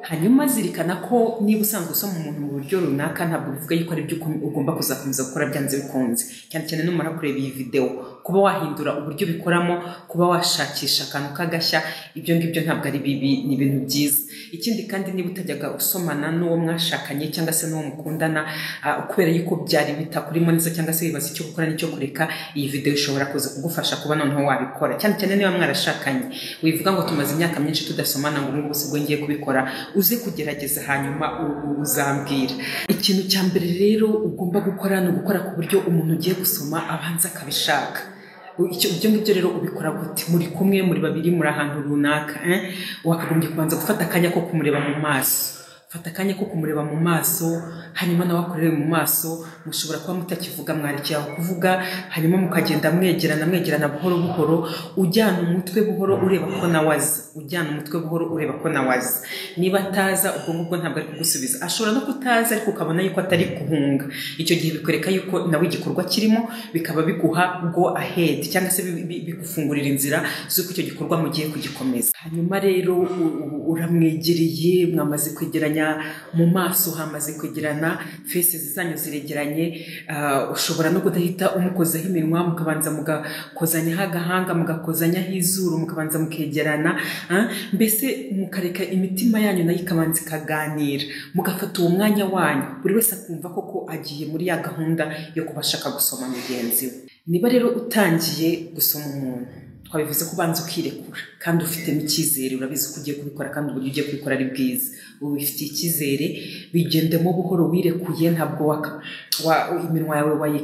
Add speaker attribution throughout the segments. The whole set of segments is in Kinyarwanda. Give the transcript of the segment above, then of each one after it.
Speaker 1: hanyuma zirikana ko niba usanzwe usoma umuntu mu buryo runaka ntabwo bivuga yuko ari byo ugomba kuzakomeza gukora byanze bikunze cyane cyane numara kureba iyi videwo kuba wahindura uburyo bikoramo kuba washakisha akantu k'agashya ibyo ngibyo ntabwo ari bibi ni ibintu byiza ikindi kandi niba utajyaga usomana n'uwo mwashakanye cyangwa se n'uwo mukundana ah, kubera yuko byari bitakurimo neza cyangwa se wibaza icyo gukora n'icyo kureka iyi videwo ishobora kuza kugufasha kuba noneho wabikora cyane cyane niba mwarashakanye wivuga ngo tumaze imyaka myinshi tudasomana ngo n'ubu si bwo ngiye kubikora uze kugerageza hanyuma u- uzambwira ikintu cya mbere rero ugomba gukora ni ugukora ku buryo umuntu ugiye gusoma abanza akabishaka Icyo- ibyo ngibyo rero ubikora gute muri kumwe muri babiri muri ahantu runaka eh? wakagombye kubanza gufata akanya ko kumureba mu maso fata akanya ko kumureba mu maso hanyuma nawe akurebe mu maso mushobora kuba mutakivuga mwarekera aho kuvuga hanyuma mukagenda mwegerana mwegerana buhoro buhoro ujyana umutwe buhoro ureba ko nawe azi ujyana umutwe buhoro ureba ko nawe azi niba ataza ubwo ngubwo ntabwo ari kugusubiza ashobora no kutaza ariko ukabona yuko atari guhunga icyo gihe bikwereka yuko nawe igikorwa kirimo bikaba biguha go ahead cyangwa se bi- bi- bigufungurira inzira z'uko icyo gikorwa mugiye kugikomeza hanyuma rero u- u- uramwegereye mwamaze kwegeranya mu maso hamaze kwegerana fesi zanyu ziregeranye ah, ushobora no kudahita umukozaho iminwa mukabanza mugakozanyaho agahanga mugakozanyaho izuru mukabanza mukegerana ah, mbese mukareka imitima yanyu nayo ikabanza ikaganira mugafata uwo mwanya wanyu buri wese akumva koko agiye muri ya gahunda yo kuba ashaka gusoma mugenzi we niba rero utangiye gusoma umuntu twabivuze ko ubanza ukirekura kandi ufitemo icyizere urabizi ko ugiye kubikora kandi uburyo ugiye kubikora ari bwiza ubu bifitiye icyizere bigendemo buhoro wirekuye ntabwo waka, wa, iminwa yawe wayi,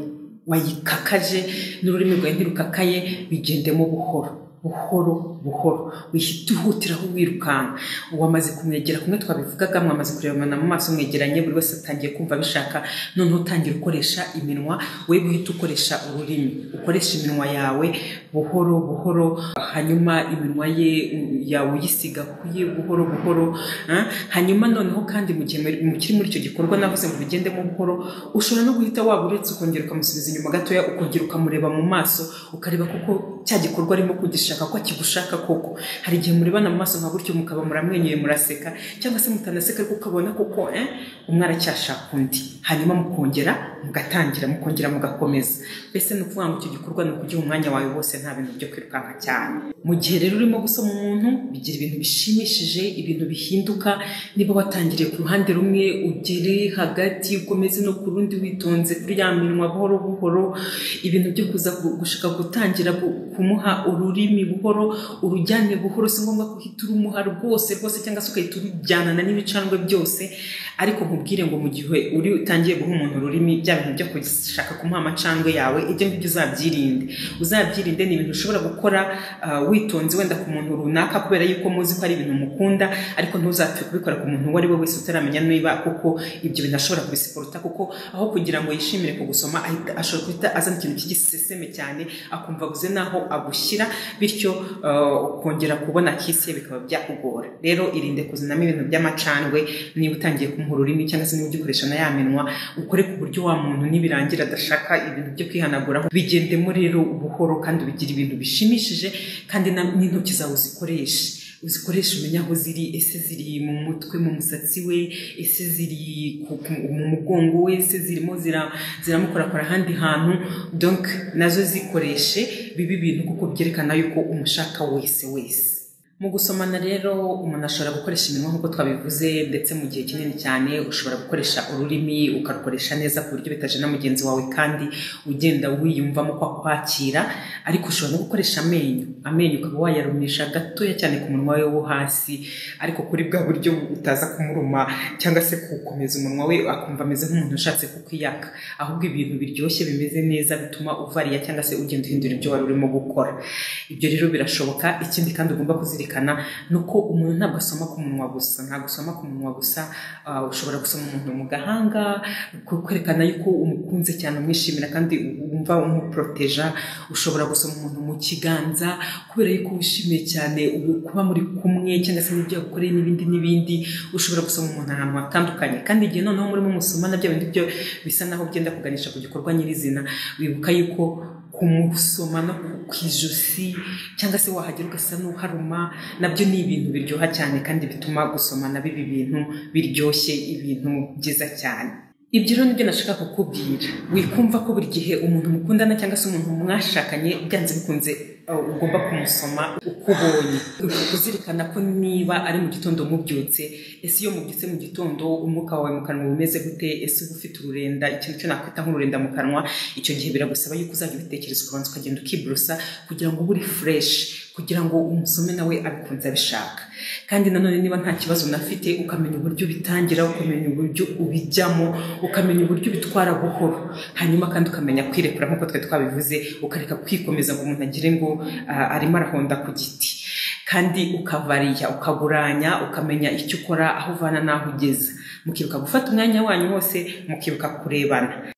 Speaker 1: wayikakaje n'ururimi rwawe ntirukakaye bigendemo buhoro buhoro buhoro wihita uhutiraho wirukanka wamaze kumwegera kumwe twabivugaga mwamaze kurebana mu maso mwegeranye buri wese atangiye kumva bishaka noneho utangira ukoresha iminwa we guhita ukoresha ururimi ukoresha iminwa yawe buhoro buhoro hanyuma iminwa ye u- yawe uyisiga ku ye buhoro buhoro ah, hanyuma noneho kandi mu gihe muri- mukiri muri icyo gikorwa navuze ngo bigendemo buhoro ushobora no guhita waba uretse ukongera ukamusubiza inyuma gatoya ukongera ukamureba mu maso ukareba kuko cya gikorwa arimo kugishaka ko akigushaka koko hari igihe murebana mu maso nka gutyo mukaba muramwenyuye muraseka cyangwa se mutanaseka ariko ukabona kuko eh, umwe aracyashaka undi hanyuma mukongera mugatangira mukongera mugakomeza mbese ni ukuvuga ngo icyo gikorwa ni ukugiha umwanya wawe wose nta bintu byo kwirukanka cyane mu gihe rero urimo gusoma umuntu bigira ibintu bishimishije ibintu bihinduka niba watangiriye ku ruhande rumwe ugere hagati ukomeze no ku rundi witonze kuri ya minwa buhoro buhoro ibintu byo kuza gu- gushaka gutangira gu- kumuha ururimi buhoro urujyane buhoro si ngombwa ko uhita urumuha rwose rwose cyangwa se ugahita urujyanana n'ibicanwe byose ariko nkubwire ngo mu gihe uri utangiye guha umuntu ururimi bya bintu byo gushaka kumuha amacandwe yawe ibyo ngibyo uzabyirinde uzabyirinde ni ibintu ushobora gukora ah, witonze wenda ku muntu runaka kubera yuko muzi ko ari ibintu mukunda ariko ntuzapfe kubikora ku muntu uwo ari we wese utaramenya niba kuko ibyo bintu ashobora kubisiporuta kuko aho kugira ngo yishimire kugusoma ahita ashobora guhita azana ikintu cy'igiseseme cyane akumva abuze n'aho agushyira bityo ah, ukongera kubona kisi ye bikaba byakugora rero irinde kuzinamo ibintu by'amacandwe niba utangiye kumuha ururimi cyangwa se niba ugikoresha na ya minwa ukore ku buryo wa muntu nibirangira adashaka ibintu byo kwihanaguraho bigendemo rero buhoro kandi bigira ibintu bishimishije kandi na- n'intoki zawe uzikoreshe uzikoreshe umenya aho ziri ese ziri mu mutwe mu musatsi we ese ziri ku- ku- mu mugongo we ese zirimo zira- ziramukorakora ahandi hantu donc nazo zikoreshe bibe ibintu kuko byerekana yuko umushaka wese wese mu gusomana rero umuntu ashobora gukoresha iminwa nk'uko twabivuze ndetse mu gihe kinini cyane ushobora gukoresha ururimi ukarukoresha neza ku buryo bitaje na mugenzi wawe kandi ugenda wiyumvamo ko akwakira ariko ushobora no gukoresha amenyo amenyo ukaba wayarumisha gatoya cyane ku munwa we wo hasi ariko kuri bwa buryo utaza kumuruma cyangwa se kuwukomeza umunwa we akumva ameze nk'umuntu ushatse kukwiyaka ahubwo ibintu biryoshye bimeze neza bituma uvariya cyangwa se ugenda uhindura ibyo wari urimo gukora ibyo rero birashoboka ikindi kandi ugomba kuzirikana ni uko umuntu ntabwo asoma ku munwa gusa ntabwo usoma ku munwa gusa ah, ushobora gusoma umuntu mu gahanga ku- kwerekana yuko umukunze cyane umwishimira kandi wumva umuporoteja ushobora gusoma umuntu mu kiganza kubera yuko wishimiye cyane ubu- kuba muri kumwe cyangwa se n'ibyo yagukoreye n'ibindi n'ibindi ushobora gusoma umuntu ahantu hatandukanye kandi igihe noneho murimo musomana bya bindi byo bisa naho byenda kuganisha ku gikorwa nyirizina wibuka yuko kumusoma no ku ijosi cyangwa se wahagera ugasa n'uharuma nabyo ni ibintu biryoha cyane kandi bituma gusomana biba ibintu biryoshye ibintu byiza cyane ibyo rero nibyo nashaka kukubwira wikumva ko buri gihe umuntu mukundana cyangwa se umuntu mwashakanye byanze bikunze uh, ugomba kumusoma uko ubonye kuzirikana ko niba ari mu gitondo mubyutse ese iyo mubyutse mu gitondo umwuka wawe mu kanwa umeze gute ese uba ufite ururenda ikintu cyo nakwita nk'ururenda mu kanwa icyo gihe biragusaba yuko uzajya ubitekereza ukabanza ukagenda ukiborosa kugira ngo ube uri fureshi kugira ngo umusome nawe abikunze abishaka kandi nanone niba nta kibazo unafite ukamenya uburyo ubitangira ukamenya uburyo ubijyamo ukamenya uburyo ubitwara buhoro hanyuma kandi ukamenya kwirekura nk'uko twari twabivuze ukareka kwikomeza ngo umuntu agire ngo ah, arimo arahonda ku giti kandi ukavariya ukaburanya ukamenya icyo ukora aho uvana n'aho ugeza mukibuka gufata umwanya wanyu wose mukibuka kurebana